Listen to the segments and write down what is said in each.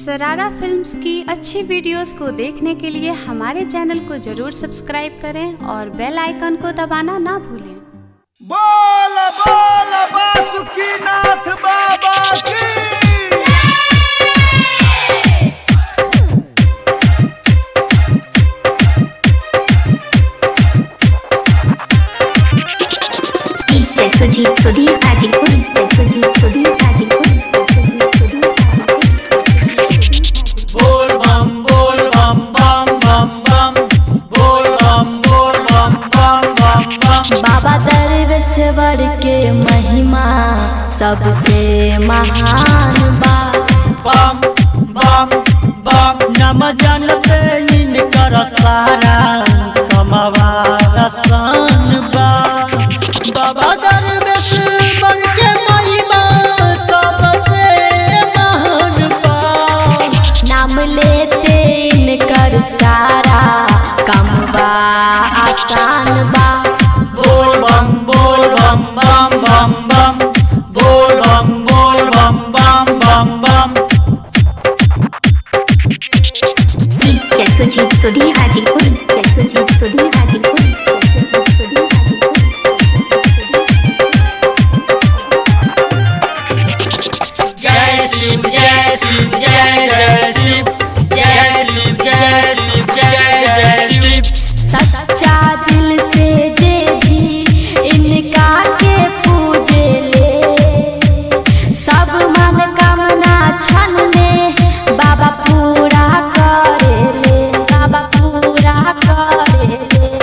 सरारा फिल्म्स की अच्छी वीडियोस को देखने के लिए हमारे चैनल को जरूर सब्सक्राइब करें और बेल आइकन को दबाना ना भूलें बोल बोल बासुकीनाथ बाबा की जय सुजीत सुधीर हाजीपुर जय सुजीत सुधीर हाजीपुर जय सुजीत सुधीर हाजीपुर बोल बम बोल बम बम बम बम बोल बम बोल बम बम बम बम बाबा दरवेश्वर के महिमा सबसे महान बा बम बम बम नम जन पे इनकर सारा कमवा रसन बा बाबा दरवेश्वर के महिमा सबसे महान बा नाम लेते इनकर सारा कम बा आसान बा बोल बम बोल बम बम बम बम बोल बम बोल बम बम बम बम जय सुजीत सुधीर हाजीपुर जय सुजीत सुधीर हाजीपुर जय सुजीत सुधीर जय शिव जय शिव जय जय शिव जय शिव जय शिव जय जय शिव सच्चा दिल से जे भी इनका के पूजे ले सब मनोकामना क्षण में बाबा पूरा करे ले बाबा पूरा करे ले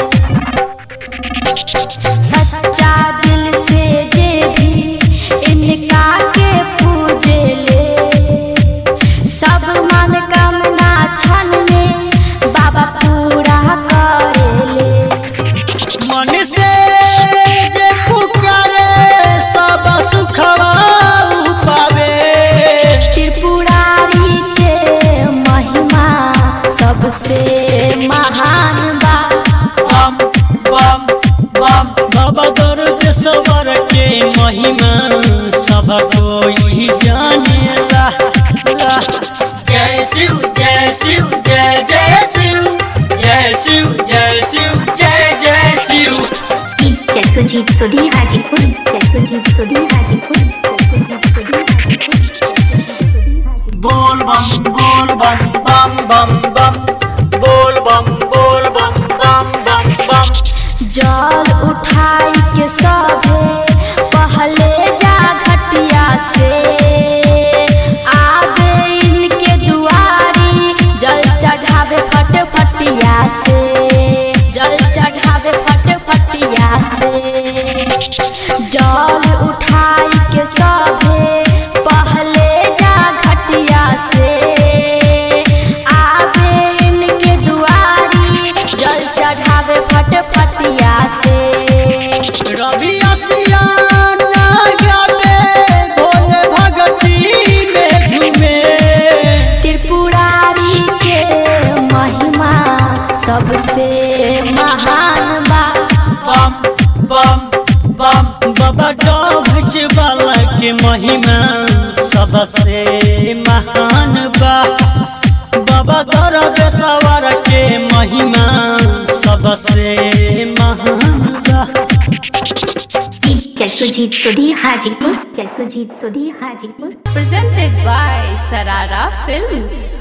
सच्चा दिल से जे भी इनका के पूजे ले सब मनोकामना क्षण में बाबा पूरा करे ले मन से जे पुकारे सब सुखवा पावे त्रिपुरारी के महिमा सबसे महान बा बम बम बम बाबा दरवेश्वर के महिमा सब कोई जानेला ला। जय शिव जय शिव जय जय शिव जय शिव जय शिव जय जय शिव जय सुजीत सुधीर हाजीपुर जय सुजीत सुधीर हाजीपुर जय सुजीत सुधीर हाजीपुर जय सुजीत सुधीर हाजीपुर बोल बम बोल बम बम बम बम बोल बम बोल बम बम बम बम जल उठाई के सभे पहले जा घटिया से आगे इनके दुआरी जल चढ़ावे फट फटिया से जल चढ़ावे फट फटिया से जल उठाई के सभे पहले जा घटिया से आगे इनके दुआरी जल चढ़ावे फट फटिया से रवि असियान गावे भोले भगती में झूमे त्रिपुरारी के महिमा सबसे महान बा बम बम बम बाबा डोभच वाला के महिमा सबसे महान बा बाबा दरवेश्वर के महिमा सबसे महान बा जय सुजीत सुधीर हाजीपुर जय Sujit Sudhir Hajipur presented by Sarara Films.